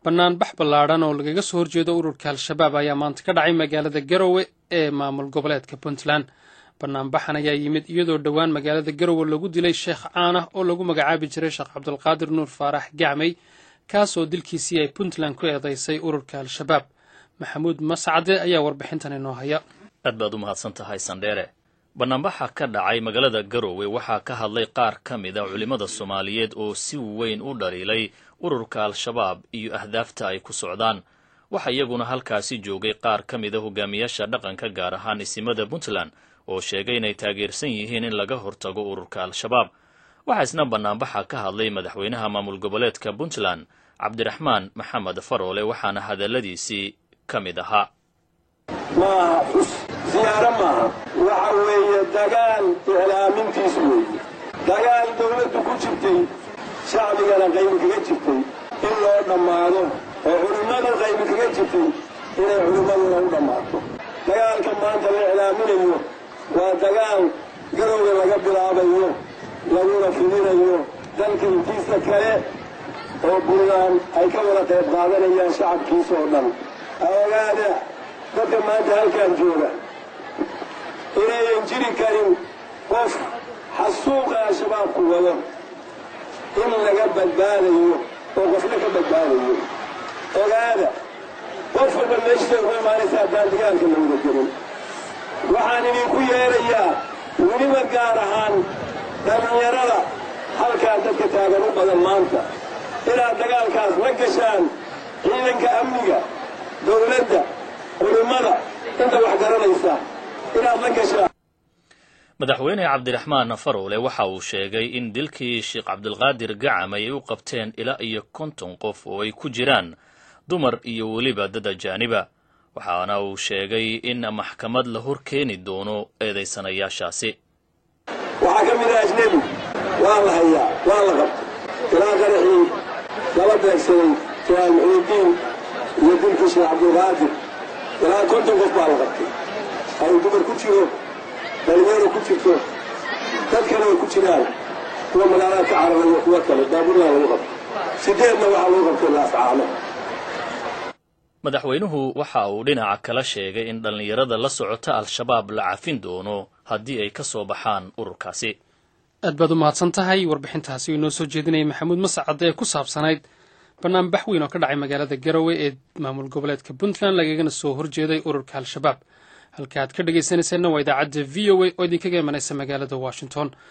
banaanbax ballaadhan oo lagaga soo horjeedo ururka al-shabaab ayaa maanta ka dhacay magaalada garowe ee maamul goboleedka puntland banaanbaxan ayaa yimid iyadoo dhowaan magaalada garowe lagu dilay sheekh caan ah oo lagu magacaabi jiray sheekh cabdulqaadir nuur faarax gacmey kaas oo dilkiisii ay puntland ku eedaysay ururka al-shabaab maxamuud mascade ayaa warbixintan inoo haya aad baad u mahadsan tahay sandheere banaanbaxa ka dhacay magaalada garowe waxaa ka hadlay qaar ka mid a culimmada soomaaliyeed oo si weyn u dhaliilay ururka al-shabaab iyo ahdaafta ay ku socdaan waxaa iyaguna halkaasi joogay qaar ka mid a hogaamiyaasha dhaqanka gaar ahaan isimada puntland oo sheegay inay taageersan yihiin in laga hortago ururka al-shabaab waxaa isna banaanbaxa ka hadlay madaxweynaha maamul goboleedka puntland cabdiraxmaan maxamed faroole waxaana hadalladiisii ka mid ahaa maaha xus siyaaro maaha waxa weeye dagaal iclaamintiis weeye dagaal dawladdu ku jirtay shacbigana qaybi kaga jirtay in loo dhammaado oo culimmadu qaybi kaga jirtay inay culimmaduna u dhammaato dagaalka maanta la iclaaminayo waa dagaal garowga laga bilaabayo laguna fidinayo dalka intiisa kale oo buntland ay ka wada qayb qaadanayaan shacabkiisa oo dhan ogaada dadka maanta halkaan jooga inayan jiri karin qof xasuuqa al-shabaabku wado in laga badbaadayo oo qofna ka badbaadayo ogaada qof walba meeshiisay ku imaanaysa haddaan dagaalka la wada gelin waxaan idinku yeerayaa weliba gaar ahaan dhallinyarada halkaa dadka taagan u badan maanta inaad dagaalkaas la gashaan ciidanka amniga dawladda culimmada inta wax garanaysa inaad la gashaan madaxweyne cabdiraxmaan faroole waxa uu sheegay in dilkii sheekh cabdulqaadir gacam ay u qabteen ilaa iyo konton qof oo ay ku jiraan dumar iyo weliba dad ajaaniba waxaana uu sheegay in maxkamad la hor keeni doono eedaysanayaashaasi waxaa ka mid ah ajnebi waa la hayaa waa la qabtay ilaa qaraxii lala beegsaday jalaal muxiidiin iyo dilkii sheekh cabdulqaadir ilaa konton qof baa la qabtay ay dumar ku jiro dhalinyaro ku jirto dad kale ay ku jiraan kuwa magaalada ka cararayo kuwa kale baaburyaa lagu qabtay sideedna waxaa lagu qabtay laascaano madaxweynuhu waxa uu dhinaca kala sheegay in dhallinyarada la socota al-shabaab la cafin doono haddii ay ka soo baxaan ururkaasi aad baad u mahadsan tahay warbixintaasi uu inoo soo jeedinayay maxamuud mascade ee ku saabsanayd banaanbax weyn oo ka dhacay magaalada garowe ee maamul goboleedka puntland lagagana soo horjeeday ururka al-shabaab halka aad ka dhegaysanayseena waa idaacadda v o a oo idinkaga imanaysa magaalada washington